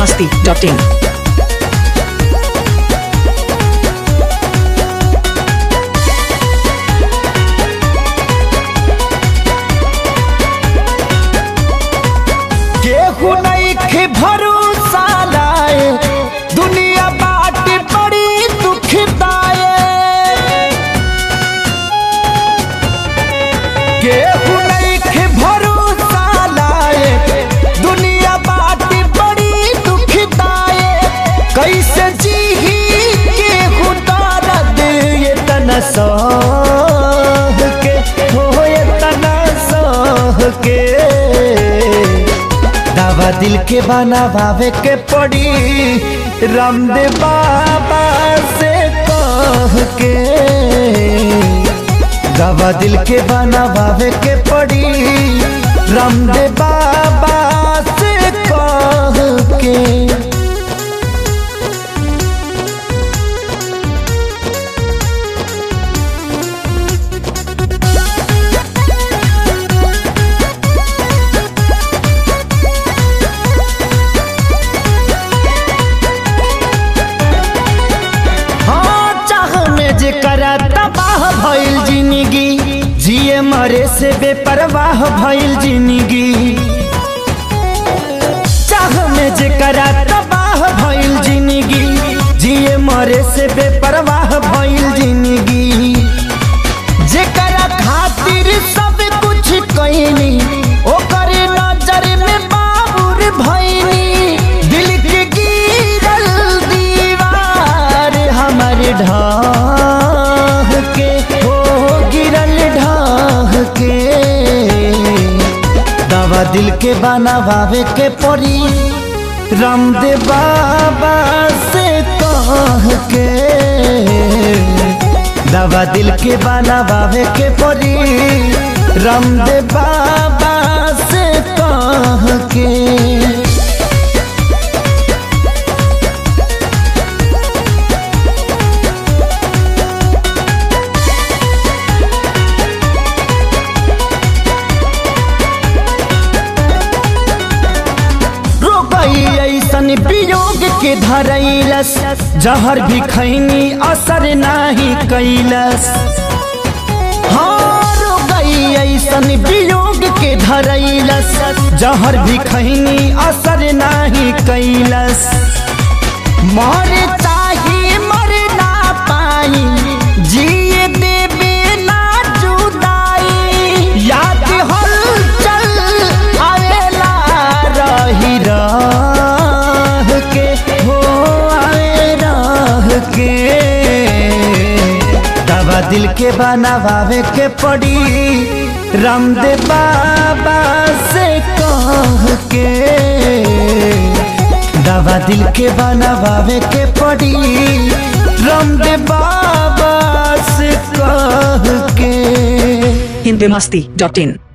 masti.in. केहू नइखे भरोसा लाए दुनिया बाट बड़ी दुखदाए केहू नइखे भरोसा लाए दुनिया बाट बड़ी दुखदाए कैसे जीही केहू दर्द ये तना सह के हो ये तना सह के दावा दिल के बनावे के पड़ी रामदेव बाबा से कह के दावा दिल के बनावे के पड़ी रामदेव बाबा से कह के हाँ चाह में जे करा तबाह भइल जिंदगी जिए मरे से बेपरवाह भइल जिंदगी चाह में जे करा तबाह भइल जिंदगी जिए मरे से बेपरवाह भइल जिंदगी जेकरा खातिर सब कुछ कईनी ओकर नजर में बाबुर भईनी दिल के गिरल दीवार हमर ढाह के हो गिरल ढाह के दवा दिल के बनावे के पड़ी रामदेव बाबा से कह के दवा दिल के बनावे के पड़ी रामदेव बाबा से कह के रोकई ऐसन वियोग के धरैलस जहर भी खैनी असर नाही कैलस हाँ रोकई ऐसन वियोग के धरैलस जहर भी खैनी असर नाही कैलस मर चाहे मर ना पाई जिए देवे ना जुदाई याद हल चल आवेला रही रह के हो आवे रह के दवा दिल के बनावे के पड़ी रामदेव बाबा से कह के दवा दिल के बनावे के पड़ी रामदेव बाबा से कह के Hindi masti.in.